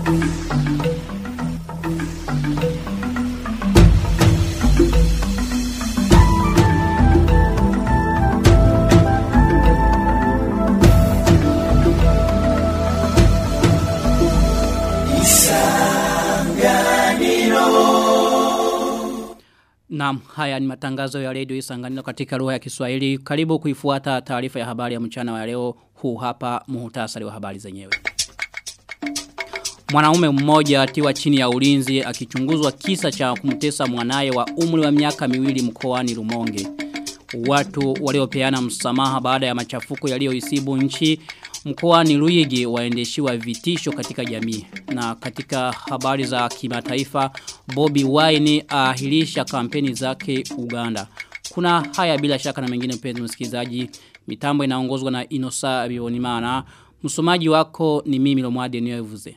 Naam, haya ni matangazo ya redio Isanganiro katika lugha ya Kiswahili. Karibu kuifuata taarifa ya habari ya mchana wa leo. Huu hapa muhtasari wa habari zenyewe. Mwanaume mmoja atiwa chini ya ulinzi akichunguzwa kisa cha kumtesa mwanaye wa umri wa miaka miwili mkoani Rumonge. Watu waliopeana msamaha baada ya machafuko yaliyoisibu nchi mkoani Ruigi waendeshiwa vitisho katika jamii. Na katika habari za kimataifa Bobby Wine ahirisha kampeni zake Uganda. Kuna haya bila shaka na mengine mpenzi msikilizaji. Mitambo inaongozwa na Inosa Bionimana. Msomaji wako ni mimi Lomwade Niyovuze.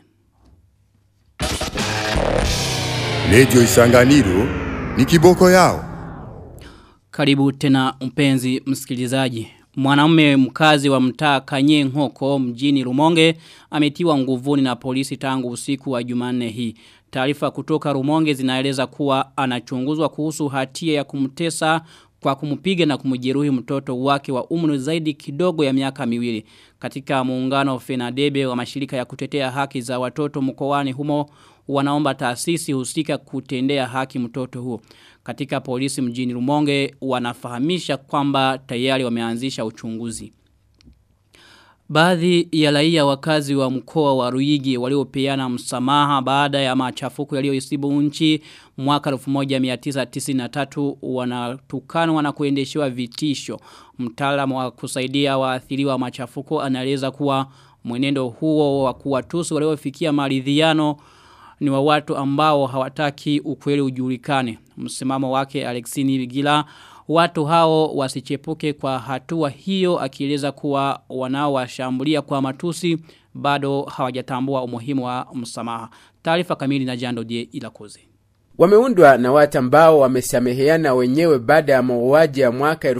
Radio Isanganiro ni kiboko yao. Karibu tena mpenzi msikilizaji. Mwanaume mkazi wa mtaa Kanye Nkoko mjini Rumonge ametiwa nguvuni na polisi tangu usiku wa Jumanne hii. Taarifa kutoka Rumonge zinaeleza kuwa anachunguzwa kuhusu hatia ya kumtesa kwa kumupiga na kumjeruhi mtoto wake wa umri zaidi kidogo ya miaka miwili. Katika muungano Fenadebe wa mashirika ya kutetea haki za watoto mkoani humo wanaomba taasisi husika kutendea haki mtoto huo. Katika polisi mjini Rumonge wanafahamisha kwamba tayari wameanzisha uchunguzi. Baadhi ya raia wakazi wa mkoa wa Ruigi waliopeana msamaha baada ya machafuko yaliyoisibu nchi mwaka 1993 wanatukanwa na kuendeshewa vitisho. Mtaalamu wa kusaidia waathiriwa machafuko anaeleza kuwa mwenendo huo wa kuwatusi waliofikia maridhiano ni wa watu ambao hawataki ukweli ujulikane. Msimamo wake Alexini Vigila watu hao wasichepuke kwa hatua hiyo akieleza kuwa wanaowashambulia kwa matusi bado hawajatambua umuhimu wa msamaha. Taarifa kamili na Jando Die Ilakoze. Wameundwa na watu ambao wamesameheana wenyewe baada ya mauaji ya mwaka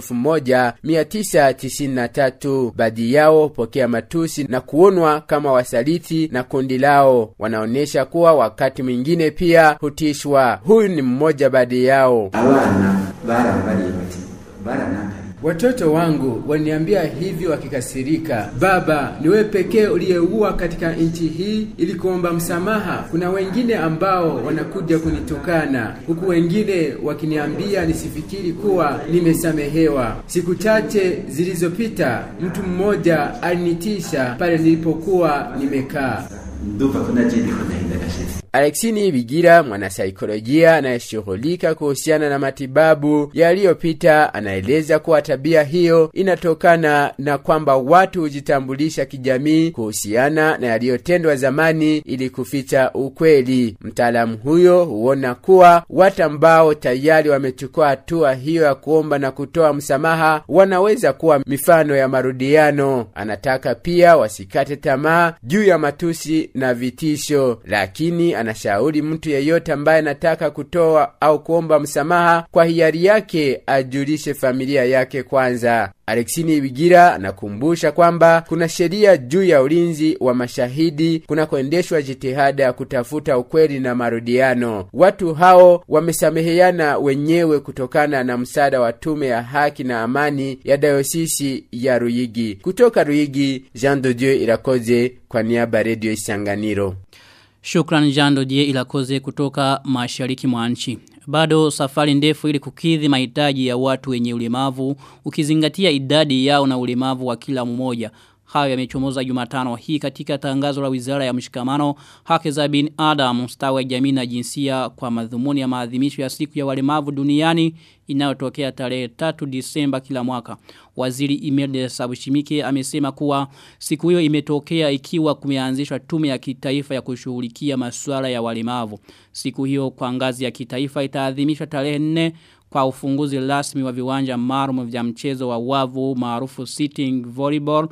1993. Baadhi yao pokea matusi na kuonwa kama wasaliti na kundi lao. Wanaonyesha kuwa wakati mwingine pia hutishwa. Huyu ni mmoja baadhi yao. abana barambariye bati baranakari Watoto wangu waniambia hivi wakikasirika, baba, ni wewe pekee uliyeua katika nchi hii ili kuomba msamaha. Kuna wengine ambao wanakuja kunitukana, huku wengine wakiniambia nisifikiri kuwa nimesamehewa. Siku chache zilizopita, mtu mmoja alinitisha pale nilipokuwa nimekaa. ndumva ko naje ndiko ndahinda gashize Alexini Bigira, mwanasaikolojia anayeshughulika kuhusiana na matibabu yaliyopita, anaeleza kuwa tabia hiyo inatokana na kwamba watu hujitambulisha kijamii kuhusiana na yaliyotendwa zamani ili kuficha ukweli. Mtaalamu huyo huona kuwa watu ambao tayari wamechukua hatua hiyo ya kuomba na kutoa msamaha wanaweza kuwa mifano ya marudiano. Anataka pia wasikate tamaa juu ya matusi na vitisho, lakini anashauri mtu yeyote ambaye anataka kutoa au kuomba msamaha kwa hiari yake ajulishe familia yake kwanza. Alexini Bigira anakumbusha kwamba kuna sheria juu ya ulinzi wa mashahidi kunakoendeshwa jitihada ya kutafuta ukweli na marudiano. Watu hao wamesameheana wenyewe kutokana na msaada wa tume ya haki na amani ya dayosisi ya Ruyigi. Kutoka Ruyigi, Jean de Dieu Irakoze kwa niaba ya Radio Isanganiro. Shukran Jando Die Ilakoze kutoka mashariki mwa nchi. Bado safari ndefu ili kukidhi mahitaji ya watu wenye ulemavu ukizingatia idadi yao na ulemavu wa kila mmoja. Hayo yamechomoza Jumatano hii katika tangazo la Wizara ya Mshikamano, Haki za bin Adam, Ustawi wa Jamii na Jinsia kwa madhumuni ya maadhimisho ya siku ya walemavu duniani inayotokea tarehe 3 Disemba kila mwaka. Waziri Imelda Sabushimike amesema kuwa siku hiyo imetokea ikiwa kumeanzishwa tume ya kitaifa ya kushughulikia masuala ya walemavu. Siku hiyo kwa ngazi ya kitaifa itaadhimishwa tarehe 4 kwa ufunguzi rasmi wa viwanja maalum vya mchezo wa wavu maarufu sitting volleyball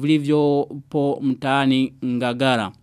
vilivyopo mtaani Ngagara.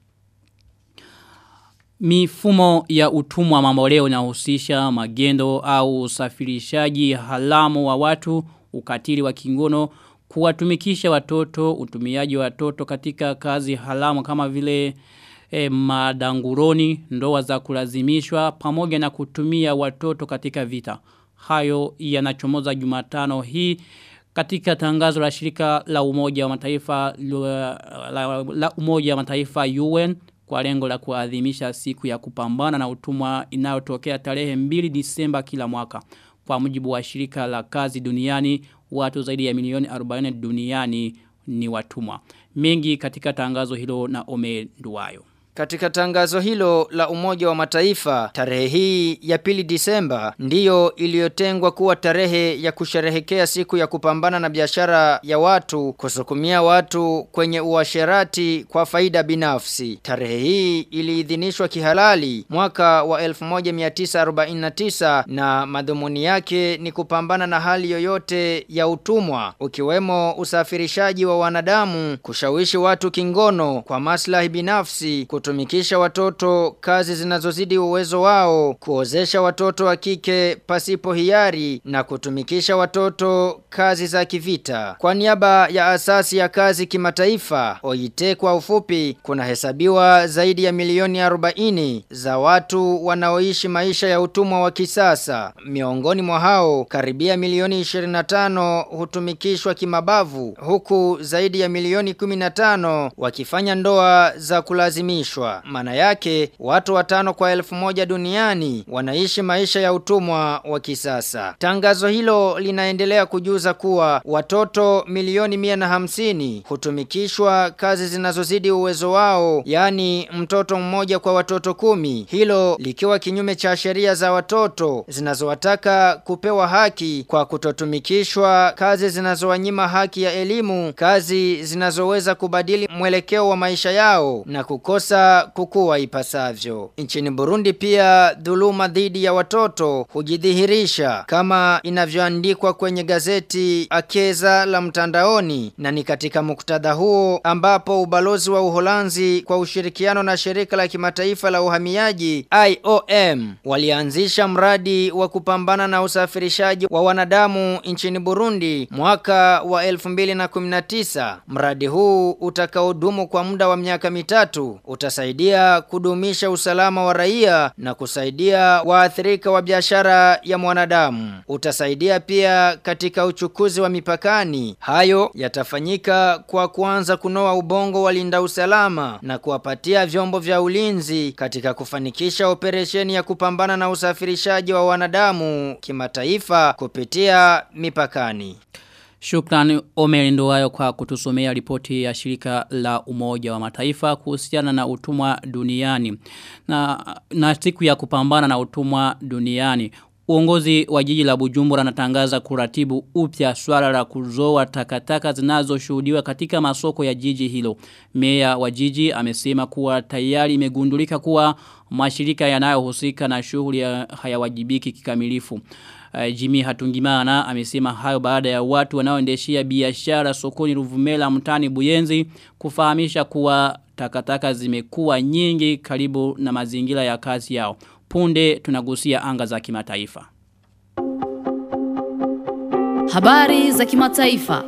Mifumo ya utumwa mamboleo inahusisha magendo au usafirishaji halamu wa watu, ukatili wa kingono, kuwatumikisha watoto, utumiaji wa watoto katika kazi halamu kama vile e, madanguroni, ndoa za kulazimishwa pamoja na kutumia watoto katika vita. Hayo yanachomoza Jumatano hii katika tangazo la shirika la umoja wa mataifa la, la, la umoja wa mataifa UN kwa lengo la kuadhimisha siku ya kupambana na utumwa inayotokea tarehe 2 Disemba kila mwaka. Kwa mujibu wa shirika la kazi duniani, watu zaidi ya milioni 40 duniani ni watumwa. Mengi katika tangazo hilo na Ome Nduwayo. Katika tangazo hilo la umoja wa mataifa, tarehe hii ya pili disemba, ndiyo iliyotengwa kuwa tarehe ya kusherehekea siku ya kupambana na biashara ya watu, kusukumia watu kwenye uasherati kwa faida binafsi. Tarehe hii iliidhinishwa kihalali mwaka wa 1949 na madhumuni yake ni kupambana na hali yoyote ya utumwa, ukiwemo usafirishaji wa wanadamu, kushawishi watu kingono kwa maslahi binafsi, kutumikisha watoto kazi zinazozidi uwezo wao, kuozesha watoto wa kike pasipo hiari na kutumikisha watoto kazi za kivita. Kwa niaba ya asasi ya kazi kimataifa, OIT kwa ufupi, kuna hesabiwa zaidi ya milioni 40 za watu wanaoishi maisha ya utumwa wa kisasa. Miongoni mwa hao, karibia milioni 25 hutumikishwa kimabavu, huku zaidi ya milioni 15 wakifanya ndoa za kulazimishwa. Maana yake, watu watano kwa elfu moja duniani wanaishi maisha ya utumwa wa kisasa. Tangazo hilo linaendelea kujuza kuwa watoto milioni mia na hamsini hutumikishwa kazi zinazozidi uwezo wao, yani mtoto mmoja kwa watoto kumi. Hilo likiwa kinyume cha sheria za watoto zinazowataka kupewa haki kwa kutotumikishwa kazi zinazowanyima haki ya elimu, kazi zinazoweza kubadili mwelekeo wa maisha yao na kukosa kukua ipasavyo. Nchini Burundi pia dhuluma dhidi ya watoto hujidhihirisha kama inavyoandikwa kwenye gazeti Akeza la mtandaoni na ni katika muktadha huo ambapo ubalozi wa Uholanzi kwa ushirikiano na shirika la kimataifa la uhamiaji IOM walianzisha mradi wa kupambana na usafirishaji wa wanadamu nchini Burundi mwaka wa 2019. Mradi huu utakaodumu kwa muda wa miaka mitatu utasaidia kudumisha usalama wa raia na kusaidia waathirika wa biashara ya mwanadamu. Utasaidia pia katika uchukuzi wa mipakani. Hayo yatafanyika kwa kuanza kunoa ubongo walinda usalama na kuwapatia vyombo vya ulinzi katika kufanikisha operesheni ya kupambana na usafirishaji wa wanadamu kimataifa kupitia mipakani. Shukrani Omer Nduwayo kwa kutusomea ripoti ya shirika la umoja wa mataifa kuhusiana na utumwa duniani na, na siku ya kupambana na utumwa duniani. Uongozi wa jiji la Bujumbura natangaza kuratibu upya swala la kuzoa takataka zinazoshuhudiwa katika masoko ya jiji hilo. Meya wa jiji amesema kuwa tayari imegundulika kuwa mashirika yanayohusika na shughuli ya hayawajibiki kikamilifu. Uh, Jimmy Hatungimana amesema hayo baada ya watu wanaoendeshia biashara sokoni Ruvumela mtani Buyenzi kufahamisha kuwa takataka zimekuwa nyingi karibu na mazingira ya kazi yao. Punde tunagusia anga za kimataifa. Habari za kimataifa.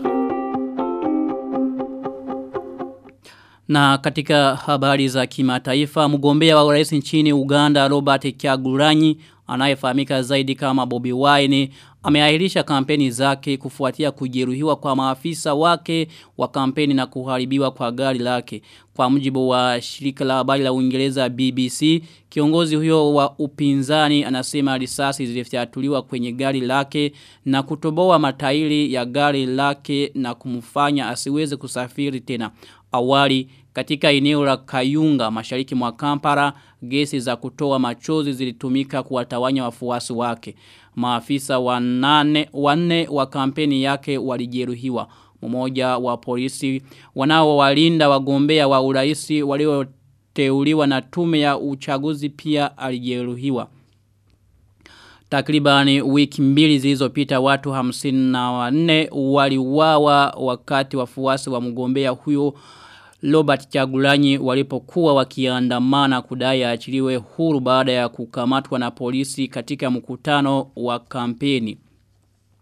Na katika habari za kimataifa, mgombea wa urais nchini Uganda Robert Kyagulanyi anayefahamika zaidi kama Bobby Wine ameahirisha kampeni zake kufuatia kujeruhiwa kwa maafisa wake wa kampeni na kuharibiwa kwa gari lake. Kwa mujibu wa shirika la habari la Uingereza BBC, kiongozi huyo wa upinzani anasema risasi zilifyatuliwa kwenye gari lake na kutoboa matairi ya gari lake na kumfanya asiweze kusafiri tena. Awali katika eneo la Kayunga mashariki mwa Kampala gesi za kutoa machozi zilitumika kuwatawanya wafuasi wake. Maafisa wanane wanne wa kampeni yake walijeruhiwa. Mmoja wa polisi wanaowalinda wagombea wa uraisi walioteuliwa na tume ya uchaguzi pia alijeruhiwa. Takribani wiki mbili zilizopita watu hamsini na wanne waliuawa wakati wafuasi wa mgombea huyo Robert Chagulanyi walipokuwa wakiandamana kudai aachiliwe huru baada ya kukamatwa na polisi katika mkutano wa kampeni.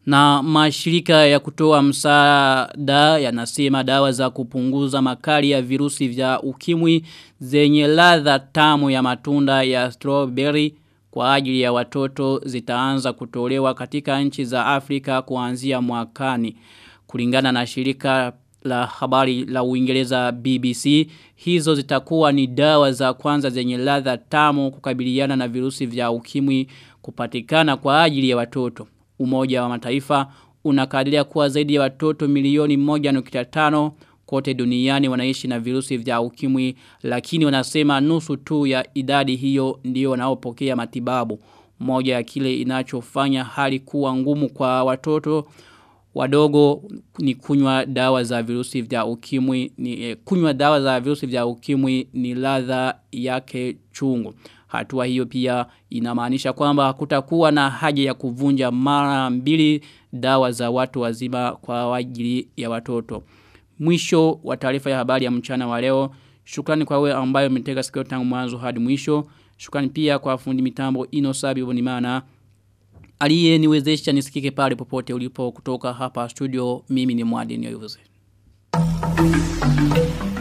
Na mashirika ya kutoa msaada yanasema dawa za kupunguza makali ya virusi vya ukimwi zenye ladha tamu ya matunda ya strawberry kwa ajili ya watoto zitaanza kutolewa katika nchi za Afrika kuanzia mwakani. Kulingana na shirika la habari la Uingereza BBC, hizo zitakuwa ni dawa za kwanza zenye ladha tamu kukabiliana na virusi vya ukimwi kupatikana kwa ajili ya watoto. Umoja wa mataifa unakadiria kuwa zaidi ya watoto milioni 1.5 kote duniani wanaishi na virusi vya ukimwi lakini wanasema nusu tu ya idadi hiyo ndio wanaopokea matibabu. Moja ya kile inachofanya hali kuwa ngumu kwa watoto wadogo ni kunywa dawa za virusi vya ukimwi ni eh, kunywa dawa za virusi vya ukimwi ni ladha yake chungu. Hatua hiyo pia inamaanisha kwamba hakutakuwa na haja ya kuvunja mara mbili dawa za watu wazima kwa ajili ya watoto. Mwisho wa taarifa ya habari ya mchana wa leo. Shukrani kwa wewe ambayo umetega sikio tangu mwanzo hadi mwisho. Shukrani pia kwa fundi mitambo Inosabi Bonimana. Aliye niwezesha nisikike pale popote ulipo kutoka hapa studio mimi ni Mwadi Nyoyuze. Thank you.